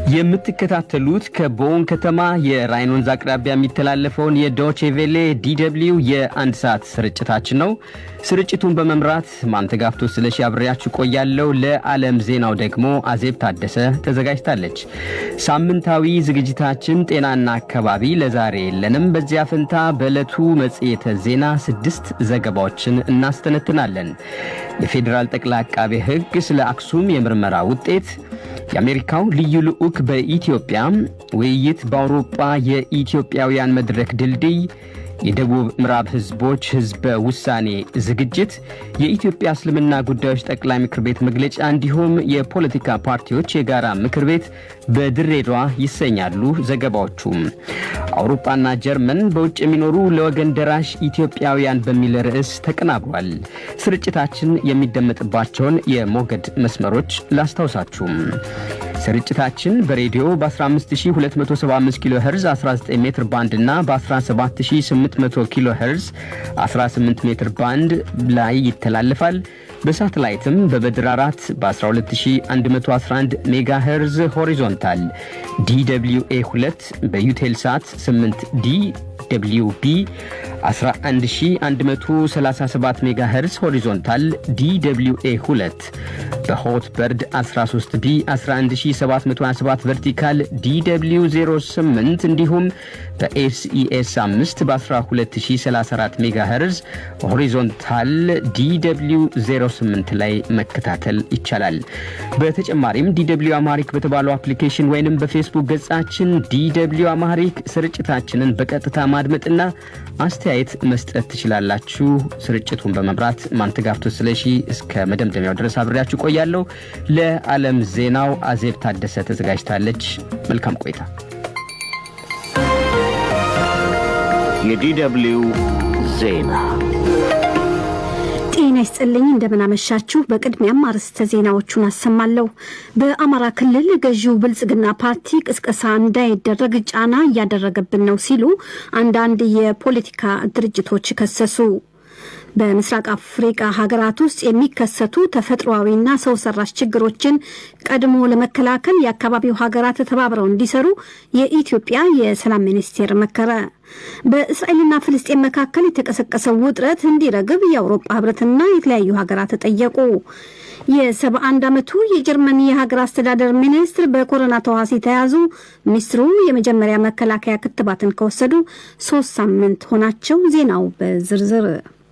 የምትከታተሉት ከቦን ከተማ የራይን ወንዝ አቅራቢያ የሚተላለፈውን የዶቼ ቬሌ ዲደብልዩ የአንድ ሰዓት ስርጭታችን ነው። ስርጭቱን በመምራት ማንተጋፍቶ ስለሺ አብሬያችሁ ቆያለሁ። ለዓለም ዜናው ደግሞ አዜብ ታደሰ ተዘጋጅታለች። ሳምንታዊ ዝግጅታችን ጤናና አካባቢ ለዛሬ የለንም። በዚያ ፈንታ በዕለቱ መጽሔተ ዜና ስድስት ዘገባዎችን እናስተነትናለን። የፌዴራል ጠቅላይ አቃቤ ሕግ ስለ አክሱም የምርመራ ውጤት የአሜሪካው ልዩ ልዑክ በኢትዮጵያ ውይይት በአውሮጳ የኢትዮጵያውያን መድረክ ድልድይ የደቡብ ምዕራብ ህዝቦች ህዝበ ውሳኔ ዝግጅት የኢትዮጵያ እስልምና ጉዳዮች ጠቅላይ ምክር ቤት መግለጫ እንዲሁም የፖለቲካ ፓርቲዎች የጋራ ምክር ቤት በድሬዳዋ ይሰኛሉ። ዘገባዎቹም አውሮፓና ጀርመን በውጭ የሚኖሩ ለወገን ደራሽ ኢትዮጵያውያን በሚል ርዕስ ተቀናብሯል። ስርጭታችን የሚደመጥባቸውን የሞገድ መስመሮች ላስታውሳችሁም። ስርጭታችን በሬዲዮ በ15275 ኪሎ ሄርዝ 19 ሜትር ባንድ እና በ17800 ኪሎ ሄርዝ 18 ሜትር ባንድ ላይ ይተላለፋል። በሳተላይትም በበድር 4 በ12111 ሜጋ ሄርዝ ሆሪዞንታል ዲw 2 በዩቴል ሳት 8 ዲ ደብሊው ቢ 11137 ሜጋ ሄርዝ ሆሪዞንታል ዲw 2 በሆት በርድ 13 ቢ 11727 ቨርቲካል ዲw 08 እንዲሁም በኤስኢኤስ 5 በ12034 ሜጋ ሄርዝ ሆሪዞንታል ዲw 08 ላይ መከታተል ይቻላል። በተጨማሪም ዲw አማሪክ በተባለው አፕሊኬሽን ወይንም በፌስቡክ ገጻችን ዲw አማሪክ ስርጭታችንን በቀጥታ ማድመጥና አስተያየት መስጠት ትችላላችሁ። ስርጭቱን በመምራት ማንተጋፍቶ ስለሺ እስከ መደምደሚያው ድረስ አብሬያችሁ ቆያለሁ። ለዓለም ዜናው አዜብ ታደሰ ተዘጋጅታለች። መልካም ቆይታ። የዲደብልዩ ዜና ጤና ይስጥልኝ እንደምናመሻችሁ። በቅድሚያም አርዕስተ ዜናዎቹን አሰማለሁ። በአማራ ክልል ገዢው ብልጽግና ፓርቲ ቅስቀሳ እንዳይደረግ ጫና እያደረገብን ነው ሲሉ አንዳንድ የፖለቲካ ድርጅቶች ከሰሱ። በምስራቅ አፍሪቃ ሀገራት ውስጥ የሚከሰቱ ተፈጥሯዊና ሰው ሰራሽ ችግሮችን ቀድሞ ለመከላከል የአካባቢው ሀገራት ተባብረው እንዲሰሩ የኢትዮጵያ የሰላም ሚኒስቴር መከረ። በእስራኤልና ፍልስጤን መካከል የተቀሰቀሰው ውጥረት እንዲረግብ የአውሮፓ ህብረትና የተለያዩ ሀገራት ጠየቁ። የሰባ አንድ ዓመቱ የጀርመን የሀገር አስተዳደር ሚኒስትር በኮሮና ተዋሲ ተያዙ። ሚኒስትሩ የመጀመሪያ መከላከያ ክትባትን ከወሰዱ ሶስት ሳምንት ሆናቸው። ዜናው በዝርዝር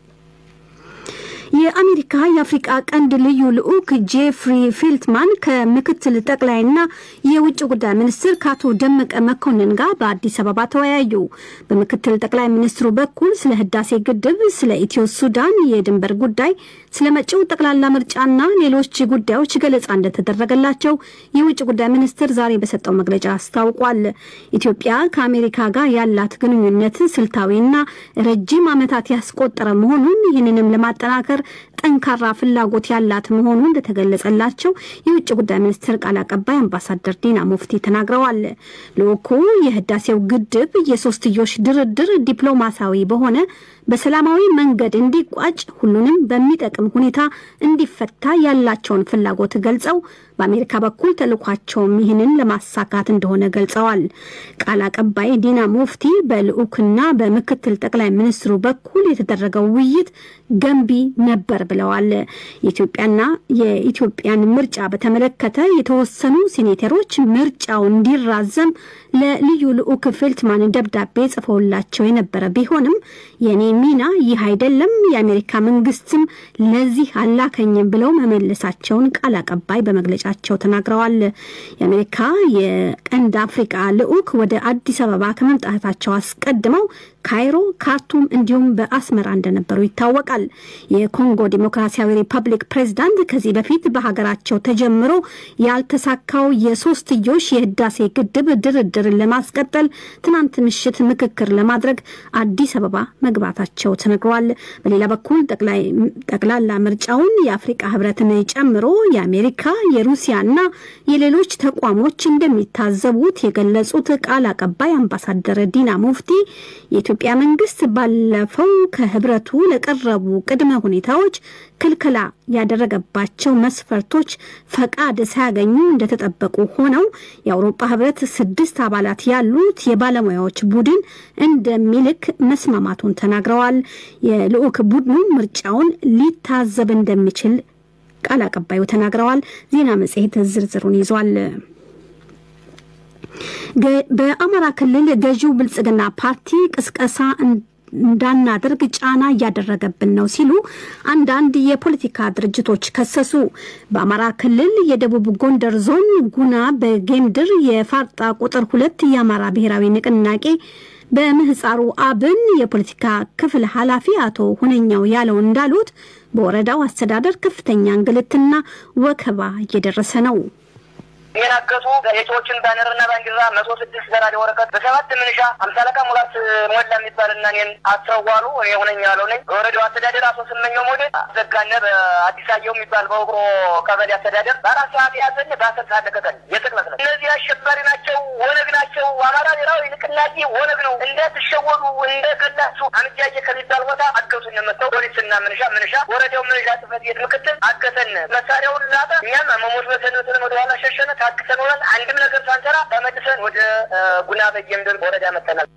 የአሜሪካ የአፍሪቃ ቀንድ ልዩ ልዑክ ጄፍሪ ፊልትማን ከምክትል ጠቅላይና የውጭ ጉዳይ ሚኒስትር ከአቶ ደመቀ መኮንን ጋር በአዲስ አበባ ተወያዩ። በምክትል ጠቅላይ ሚኒስትሩ በኩል ስለ ህዳሴ ግድብ፣ ስለ ኢትዮ ሱዳን የድንበር ጉዳይ፣ ስለ መጪው ጠቅላላ ምርጫና ሌሎች ጉዳዮች ገለጻ እንደተደረገላቸው የውጭ ጉዳይ ሚኒስትር ዛሬ በሰጠው መግለጫ አስታውቋል። ኢትዮጵያ ከአሜሪካ ጋር ያላት ግንኙነት ስልታዊና ረጅም ዓመታት ያስቆጠረ መሆኑን ይህንንም ለማጠናከር ጠንካራ ፍላጎት ያላት መሆኑ እንደተገለጸላቸው የውጭ ጉዳይ ሚኒስትር ቃል አቀባይ አምባሳደር ዲና ሙፍቲ ተናግረዋል። ልዑኩ የህዳሴው ግድብ የሶስትዮሽ ድርድር ዲፕሎማሲያዊ በሆነ በሰላማዊ መንገድ እንዲቋጭ ሁሉንም በሚጠቅም ሁኔታ እንዲፈታ ያላቸውን ፍላጎት ገልጸው በአሜሪካ በኩል ተልኳቸውም ይህንን ለማሳካት እንደሆነ ገልጸዋል። ቃል አቀባይ ዲና ሙፍቲ በልዑክና በምክትል ጠቅላይ ሚኒስትሩ በኩል የተደረገው ውይይት ገንቢ ነበር ብለዋል። የኢትዮጵያና የኢትዮጵያን ምርጫ በተመለከተ የተወሰኑ ሴኔተሮች ምርጫው እንዲራዘም ለልዩ ልዑክ ፌልትማን ደብዳቤ ጽፈውላቸው የነበረ ቢሆንም የኔ ሚና ይህ አይደለም፣ የአሜሪካ መንግስትም ለዚህ አላከኝም ብለው መመለሳቸውን ቃል አቀባይ በመግለጫቸው ተናግረዋል። የአሜሪካ የቀንድ አፍሪቃ ልዑክ ወደ አዲስ አበባ ከመምጣታቸው አስቀድመው ካይሮ፣ ካርቱም እንዲሁም በአስመራ እንደነበሩ ይታወቃል። የኮንጎ ዲሞክራሲያዊ ሪፐብሊክ ፕሬዝዳንት ከዚህ በፊት በሀገራቸው ተጀምሮ ያልተሳካው የሶስትዮሽ የህዳሴ ግድብ ድርድርን ለማስቀጠል ትናንት ምሽት ምክክር ለማድረግ አዲስ አበባ መግባታቸው ተነግሯል። በሌላ በኩል ጠቅላላ ምርጫውን የአፍሪቃ ህብረትን ጨምሮ የአሜሪካ የሩሲያና የሌሎች ተቋሞች እንደሚታዘቡት የገለጹት ቃል አቀባይ አምባሳደር ዲና ሙፍቲ የኢትዮጵያ የኢትዮጵያ መንግስት ባለፈው ከህብረቱ ለቀረቡ ቅድመ ሁኔታዎች ክልከላ ያደረገባቸው መስፈርቶች ፈቃድ ሳያገኙ እንደተጠበቁ ሆነው የአውሮፓ ህብረት ስድስት አባላት ያሉት የባለሙያዎች ቡድን እንደሚልክ መስማማቱን ተናግረዋል። የልዑክ ቡድኑ ምርጫውን ሊታዘብ እንደሚችል ቃል አቀባዩ ተናግረዋል። ዜና መጽሔት ዝርዝሩን ይዟል። በአማራ ክልል ገዢው ብልጽግና ፓርቲ ቅስቀሳ እንዳናደርግ ጫና እያደረገብን ነው ሲሉ አንዳንድ የፖለቲካ ድርጅቶች ከሰሱ። በአማራ ክልል የደቡብ ጎንደር ዞን ጉና በጌምድር የፋርጣ ቁጥር ሁለት የአማራ ብሔራዊ ንቅናቄ በምህፃሩ አብን የፖለቲካ ክፍል ኃላፊ አቶ ሁነኛው ያለው እንዳሉት በወረዳው አስተዳደር ከፍተኛ እንግልትና ወከባ እየደረሰ ነው። የሚናገሱ የሰዎችን ባነርና ባንዲራ መቶ ስድስት ዘራሪ ወረቀት በሰባት ምንሻ አምሳ አለቃ ሙላት ሞላ የሚባልና እኔን አስረዋሉ። እኔ ሆነኛ ያለው ነኝ። በወረዳው አስተዳደር አቶ ስመኘው ሞዴል አዘጋነ በአዲስ አየው የሚባል በውቅሮ ቀበሌ አስተዳደር በአራት ሰዓት ያዘን በአስር ሰዓት ለቀቀን። የጥቅለት ነው። እነዚህ አሸባሪ ናቸው፣ ወነግ ናቸው። አማራ ብሔራዊ ንቅናቄ ወነግ ነው። እንደትሸወዱ እንደገላችሁ አንጃየ ከሚባል ቦታ አገቱን መጥተው ፖሊስና ምንሻ ምንሻ ወረዳው ምንሻ ጽሕፈት ቤት ምክትል አገተን መሳሪያውን ላጠ። እኛም መሞት በሰነትን ወደኋላ ሸሸነ ታክሰኖናል። አንድም ነገር ሳንሰራ ተመልሰን ወደ ጉና በጌምድር ወረዳ መጥተናል።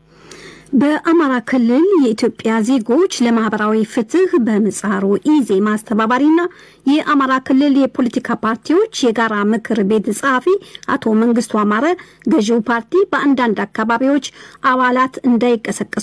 በአማራ ክልል የኢትዮጵያ ዜጎች ለማህበራዊ ፍትህ በምህጻሩ ኢዜማ አስተባባሪና የአማራ ክልል የፖለቲካ ፓርቲዎች የጋራ ምክር ቤት ጸሐፊ አቶ መንግስቱ አማረ ገዢው ፓርቲ በአንዳንድ አካባቢዎች አባላት እንዳይቀሰቀሱ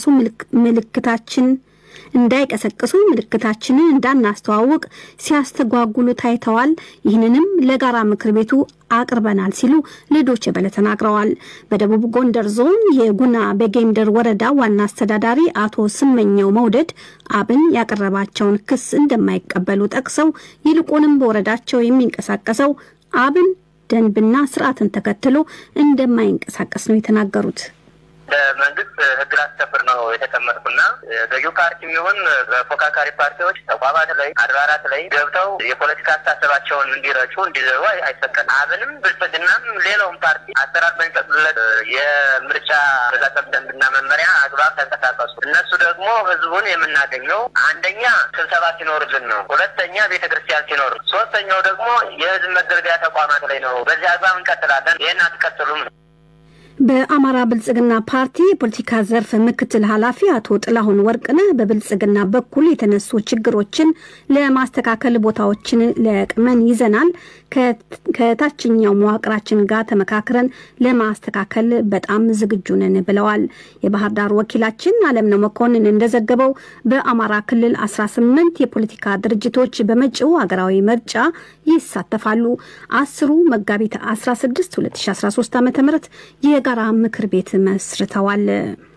ምልክታችን እንዳይቀሰቅሱ ምልክታችንን እንዳናስተዋውቅ ሲያስተጓጉሉ ታይተዋል። ይህንንም ለጋራ ምክር ቤቱ አቅርበናል ሲሉ ለዶቼ ቬለ ተናግረዋል። በደቡብ ጎንደር ዞን የጉና በጌምደር ወረዳ ዋና አስተዳዳሪ አቶ ስመኘው መውደድ አብን ያቀረባቸውን ክስ እንደማይቀበሉ ጠቅሰው ይልቁንም በወረዳቸው የሚንቀሳቀሰው አብን ደንብና ስርዓትን ተከትሎ እንደማይንቀሳቀስ ነው የተናገሩት። በመንግስት ህግ ላስከብር ነው የተቀመጥኩና ገዢው ፓርቲ የሚሆን በፎካካሪ ፓርቲዎች ተቋማት ላይ አድባራት ላይ ገብተው የፖለቲካ አስተሳሰባቸውን እንዲረጩ እንዲዘሩ አይፈቀድም። አብንም ብልጽግናም ሌላውም ፓርቲ አሰራር በሚፈቅድለት የምርጫ አፈጻጸም ደንብና መመሪያ አግባብ ተንቀሳቀሱ። እነሱ ደግሞ ህዝቡን የምናገኘው አንደኛ ስብሰባ ሲኖርልን ነው። ሁለተኛ ቤተ ክርስቲያን ሲኖር፣ ሶስተኛው ደግሞ የህዝብ መገልገያ ተቋማት ላይ ነው። በዚህ አግባብ እንቀጥላለን። ይህን አትቀጥሉም ነው። በአማራ ብልጽግና ፓርቲ የፖለቲካ ዘርፍ ምክትል ኃላፊ አቶ ጥላሁን ወርቅነህ በብልጽግና በኩል የተነሱ ችግሮችን ለማስተካከል ቦታዎችን ለቅመን ይዘናል። ከታችኛው መዋቅራችን ጋር ተመካክረን ለማስተካከል በጣም ዝግጁ ነን ብለዋል። የባህር ዳር ወኪላችን አለምነው መኮንን እንደዘገበው በአማራ ክልል 18 የፖለቲካ ድርጅቶች በመጪው ሀገራዊ ምርጫ ይሳተፋሉ። አስሩ መጋቢት 16 2013 ዓ ም የጋራ ምክር ቤት መስርተዋል።